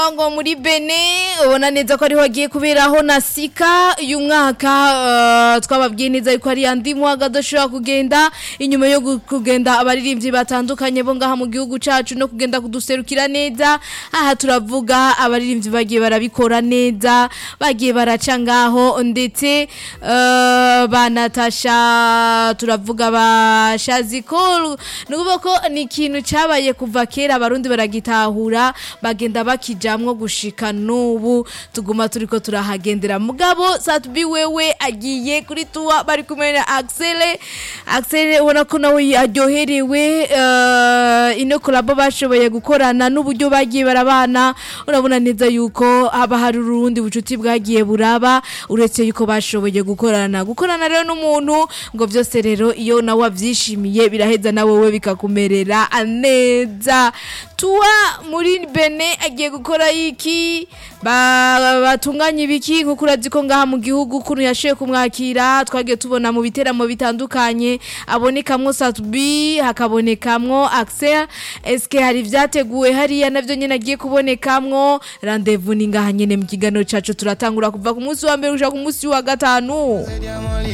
ngo muri bene ubona neza ko ariho hagiye kuberaho na sika uyu mwaka eh, twababwiye neza yuko ari andi mwaga adashobora kugenda inyuma yo gu- kugenda abaririmbyi batandukanye bo ngaha mu gihugu cacu no kugenda kuduserukira neza aha turavuga abaririmbyi bagiye barabikora neza bagiye baraca ngaho ndetse eh, ba Natasha turavuga ba Shazikol ni ukuvuga ko ni ikintu cabaye kuva kera abarundi baragitahura bagenda bakijamwo gushika n'ubu tuguma turiko turahagendera mugabo Satbi wewe agiye kuri tuwa bari kumwe na Axel Axel ubona ko nawe aryoherewe eh, ino kolabo bashoboye gukorana n'uburyo bagiye barabana urabona neza yuko haba hari urundi bucuti bwagiye buraba uretse yuko bashoboye gukorana gukorana rero n'umuntu ngo byose rero iyo nawe wavyishimiye biraheza na wowe bikakumerera neza tuwa muri bene agiye gukora iki Ba- batunganya ibiki nkuko urazi ko ngaha mu gihugu ukuntu yashoboye kumwakira twagiye tubona mu biteramo bitandukanye abonekamwo satubi hakabonekamwo axel eske hari ibyateguwe hariya navyo nyene agiye kubonekamwo randevu ni ngaha nyene mu kiganiro cacu turatangura kuva ku munsi wa mbere gushika ku munsi wa gatanu